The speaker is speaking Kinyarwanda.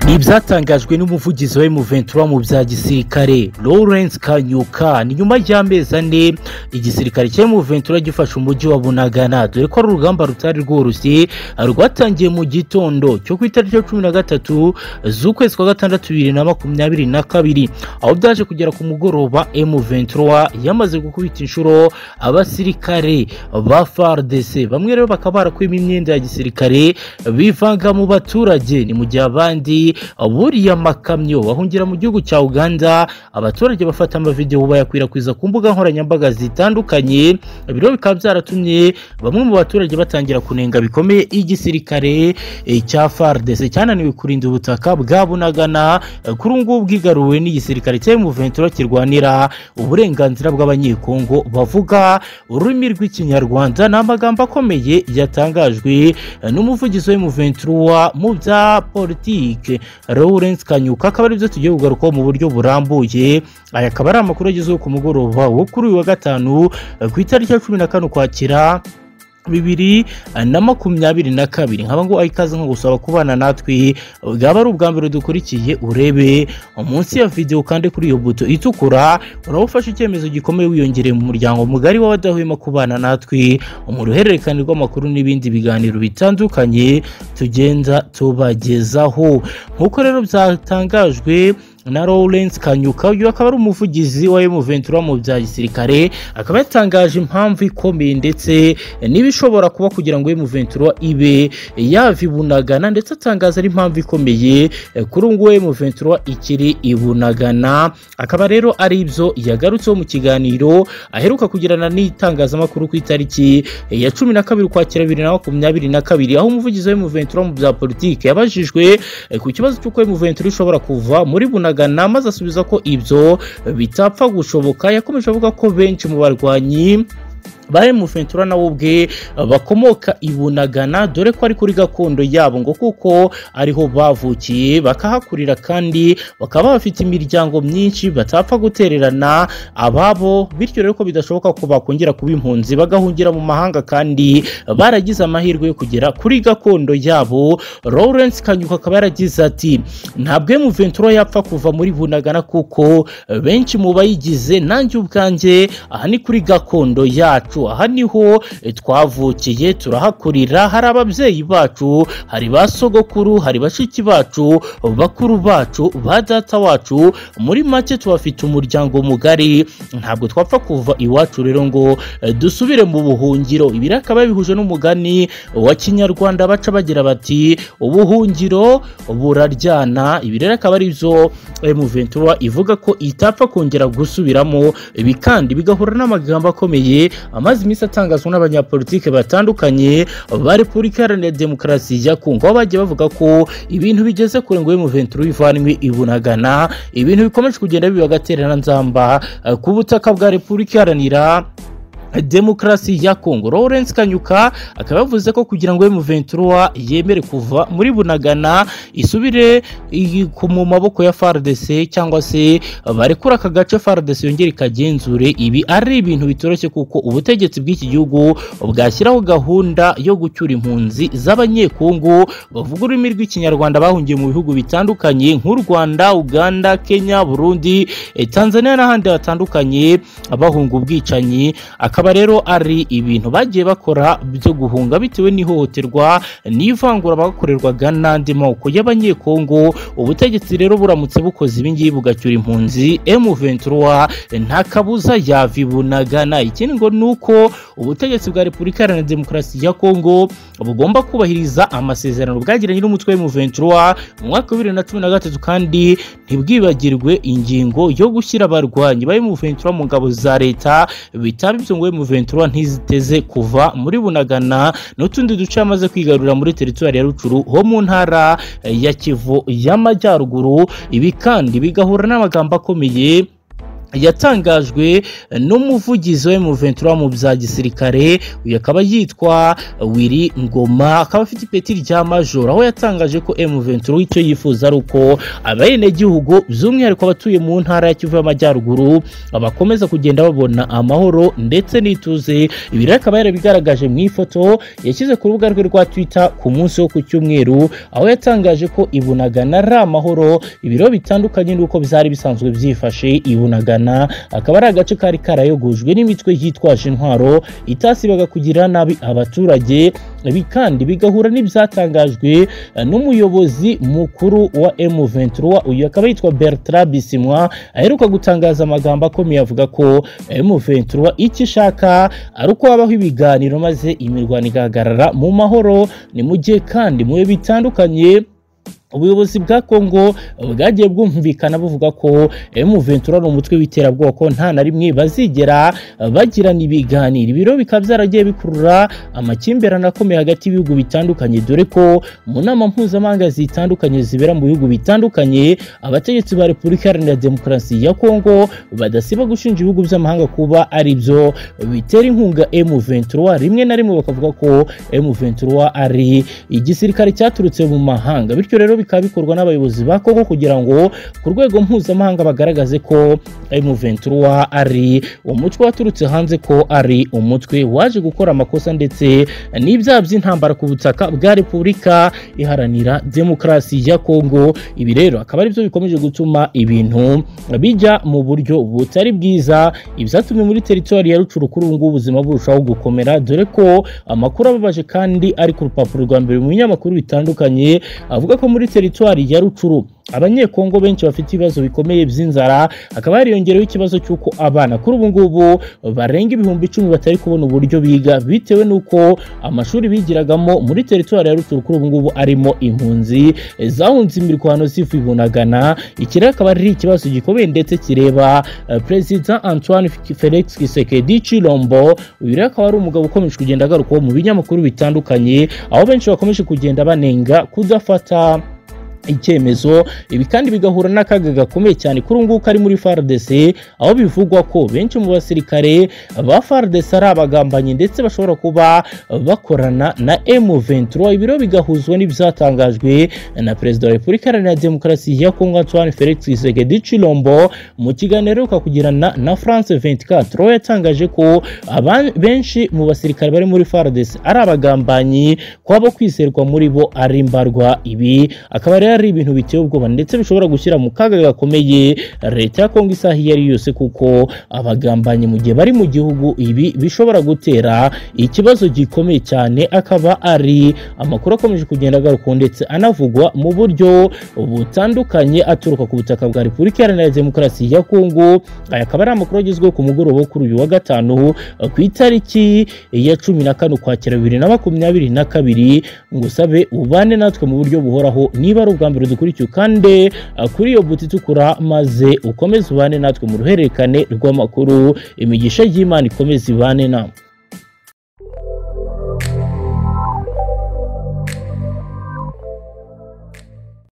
ni ibyatangajwe n'umuvugizi wa M23 mu bya gisirikare Lawrence Kanyuka ni nyuma y'amezi ane igisirikare cya M23 gifashe umujyi wa Bunagana dore ko ari urugamba rutari rworoshye rwatangiye mu gitondo cyo ku itariki ya cumi na gatatu z'ukwezi kwa gatandatu bibiri na makumyabiri na kabiri aho byaje kugera ku mugoroba M23 yamaze gukubita inshuro abasirikare ba FARDC bamwe rero bakaba barakwima imyenda ya gisirikare bivanga mu baturage ni mu gihe abandi buriye amakamyo bahungira mu gihugu cya Uganda abaturage bafata amavidewo bayakwirakwiza ku mbuga nkoranyambaga zitandukanye biro bikaba byaratumye bamwe mu baturage batangira kunenga bikomeye igisirikare eh, cya FARDC cyananiwe kurinda ubutaka bwa Bunagana eh, kuri ubu ngubu bwigaruwe n'igisirikare cya M23 kirwanira uburenganzira bw'abanyekongo bavuga ururimi rw'ikinyarwanda ni amagambo akomeye yatangajwe eh, n'umuvugizi wa M23 mu bya politike Lawrence Kanyuka akaba aribyo tugiye kugarukaho mu buryo burambuye aya akaba ari amakuru yagezeho ku mugoroba wo kuri uyu wa gatanu eh, ku itariki ya cumi na kane ukwakira bibiri na makumyabiri na kabiri nkaba ngo ayikaze nko gusaba kubana natwe bwaba ari ubwa mbere dukurikiye urebe munsi ya video kandi kuri iyo buto itukura uraba ufashe icyemezo gikomeye wiyongereye mu muryango mugari w'abadahwema kubana natwe mu ruhererekane rw'amakuru n'ibindi biganiro bitandukanye tugenda tubagezaho nk'uko rero byatangajwe na Lawrence Kanyuka uyu akaba ari umuvugizi wa M23 mu bya gisirikare akaba yatangaje impamvu ikomeye ndetse n'ibishobora kuba kugira ngo M23 ibe yavibunagana ndetse atangaza ari impamvu ikomeye kuri ubu ngubu M23 ikiri ibunagana akaba rero ari ibyo yagarutseho mu kiganiro aheruka kugirana n'itangazamakuru ku itariki ya cumi na kabiri ukwakira bibiri na makumyabiri na kabiri aho umuvugizi wa M23 mu bya politiki yabajijwe ku kibazo cy'uko M23 ishobora kuva muri bunagana Bunagana maze asubiza ko ibyo bitapfa gushoboka yakomeje avuga ko benshi mu barwanyi bari mu fentura nawe ubwe bakomoka i Bunagana dore ko ari kuri gakondo yabo ngo kuko ariho bavukiye bakahakurira kandi bakaba bafite imiryango myinshi batapfa gutererana ababo bityo rero ko bidashoboka ko bakongera kuba impunzi bagahungira mu mahanga kandi baragize amahirwe yo kugera kuri gakondo yabo Lawrence Kanyuka akaba yaragize ati ntabwo mu fentura yapfa kuva muri Bunagana kuko benshi mu bayigize nanjye ubwanjye aha ni kuri gakondo yacu aha niho twavukiye turahakurira hari ababyeyi bacu hari ba sogokuru hari bashiki bacu bakuru bacu ba data wacu muri make tubafite umuryango mugari ntabwo twapfa kuva iwacu rero ngo dusubire mu buhungiro ibi akaba bihuje n'umugani wa kinyarwanda baca bagira bati ubuhungiro buraryana ibi rero akaba ari byo M23 ivuga ko itapfa kongera gusubiramo ibi kandi bigahura n'amagambo akomeye amaze iminsi atangazwa n'abanyapolitike batandukanye ba repubulika iharanira demokarasi ya kongo aho bagiye bavuga ko ibintu bigeze kure ngo M23 ivanwe ibunagana ibintu bikomeje kugenda biba agatereranzamba ku butaka bwa repubulika iharanira demokarasi ya Kongo Lawrence Kanyuka akaba yavuze ko kugira ngo M23 yemere kuva muri Bunagana isubire mu maboko ya FARDC cyangwa se barekura aka gace FARDC yongere ikagenzure ibi ari ibintu bitoroshye kuko ubutegetsi bw'iki gihugu bwashyiraho gahunda yo gucyura impunzi z'abanyekongo bavuga ururimi rw'ikinyarwanda bahungiye mu bihugu bitandukanye nk'u Rwanda Uganda Kenya Burundi Tanzania n'ahandi hatandukanye bahunga ubwicanyi akaba rero ari ibintu bagiye bakora byo guhunga bitewe n'ihohoterwa n'ivangura bakorerwaga n'andi moko y'abanyekongo ubutegetsi rero buramutse bukoze ibingibi bugacyura impunzi M23 nta kabuza yavibunagana ikindi ngo ni uko ubutegetsi bwa Repubulika Iharanira Demokarasi ya Kongo bugomba kubahiriza amasezerano bwagiranye n'umutwe M23 mu mwaka wa 2013 kandi ntibwibagirwe ingingo yo gushyira abarwanyi ba M23 mu ngabo za leta bitaba ibyo ngo M23 ntiziteze kuva muri Bunagana n'utundi duce yamaze kwigarurira muri teritwari ya Rucuru ho mu ntara ya Kivu y'amajyaruguru ibi kandi bigahura n'amagambo akomeye yatangajwe n'umuvugizi wa M23 mu bya gisirikare uyu akaba yitwa Willy Ngoma akaba afite ipeti rya major aho yatangaje ko M23 icyo yifuza ari uko abenegihugu by'umwihariko abatuye mu ntara ya Kivu y'Amajyaruguru bakomeza kugenda babona amahoro ndetse n'ituze ibi rero akaba yarabigaragaje mu ifoto yashyize ku rubuga rwe rwa Twitter ku munsi wo ku cyumweru aho yatangaje ko ibunagana ari amahoro ibiro bitandukanye n'uko byari bisanzwe byifashe ibunagana Ghana akaba ari agace kari karayogojwe n'imitwe yitwaje intwaro itasibaga kugira nabi abaturage ibi kandi bigahura n'ibyatangajwe n'umuyobozi mukuru wa M23 uyu akaba yitwa Bertrand Bisimwa aheruka gutangaza amagambo akomeye avuga ko M23 icyo ishaka ari uko habaho ibiganiro maze imirwano igahagarara mu mahoro ni mu gihe kandi mu bihe bitandukanye ubuyobozi bwa Kongo bwagiye bwumvikana buvuga ko M23 ni umutwe w'iterabwoba ko nta na rimwe bazigera bagirana ibiganiro ibiro bikaba byaragiye bikurura amakimbirane akomeye hagati y'ibihugu bitandukanye dore ko mu nama mpuzamahanga zitandukanye zibera mu bihugu bitandukanye abategetsi ba Repubulika Iharanira Demokarasi ya Kongo badasiba gushinja ibihugu by'amahanga kuba ari byo bitera inkunga M23 rimwe na rimwe bakavuga ko M23 ari igisirikare cyaturutse mu mahanga bityo rero bikaba bikorwa n'abayobozi ba Kongo kugira ngo ku rwego mpuzamahanga bagaragaze ko M23 ari umutwe waturutse hanze ko ari umutwe waje gukora amakosa ndetse n'ibyaha by'intambara ku butaka bwa Repubulika Iharanira Demokarasi ya Kongo ibi rero akaba ari byo bikomeje gutuma ibintu bijya mu buryo butari bwiza ibyatumye muri teritori ya Rucuru kuri ubu ngubu ubuzima burushaho gukomera dore ko amakuru ababaje kandi ari ku rupapuro rwa mbere mu binyamakuru bitandukanye avuga ko muri teritwari ya Rucuru abanyekongo benshi bafite ibibazo bikomeye by'inzara hakaba hariyongereho ikibazo cy'uko abana kuri ubu ngubu barenga ibihumbi icumi batari kubona uburyo biga bitewe n'uko amashuri bigiragamo muri teritwari ya ruturu kuri ubu ngubu arimo impunzi zahunze imirwano zivunagana iki rero akaba ari ikibazo gikomeye ndetse kireba eh, perezida antoine felix kisekedi chilombo uyu rero akaba ari umugabo ukomeje kugenda agarukwaho mu binyamakuru bitandukanye aho benshi bakomeje kugenda banenga kudafata icyemezo ibi kandi bigahura n'akaga gakomeye cyane kuri ngubu kari muri FARDC aho bivugwa ko benshi mu basirikare ba FARDC ari abagambanyi ndetse bashobora kuba bakorana na M23 ibiro bigahuzwa n'ibyatangajwe na Perezida wa Repubulika Iharanira Demokarasi ya Kongo Antoine Felix Tshisekedi Tshilombo mu kiganiro aheruka kugirana na France 24 aho yatangaje ko aba- benshi mu basirikare bari muri FARDC ari abagambanyi kwaba kwizerwa muri bo ari imbarwa ibi akaba rero ari ibintu biteye ubwoba ndetse bishobora gushyira mu kaga gakomeye leta ya kongo isaha iyo ari yo yose kuko abagambanyi mu gihe bari mu gihugu ibi bishobora gutera ikibazo gikomeye cyane akaba ari amakuru akomeje kugenda agaruka ndetse anavugwa mu buryo butandukanye aturuka ku butaka bwa repubulika iharanira demokarasi ya kongo aya akaba ari amakuru agezweho ku mugoroba wo kuri uyu wa gatanu ku itariki ya cumi na kane ukwakira bibiri na makumyabiri na kabiri ngusabe ubane natwe mu buryo buhoraho niba ari ubwa mbere dukurikiye ukande uh, kuri iyo buti itukura maze ukomeze ubane natwe mu ruhererekane rw'amakuru imigisha y'imana ikomeze ibane nawe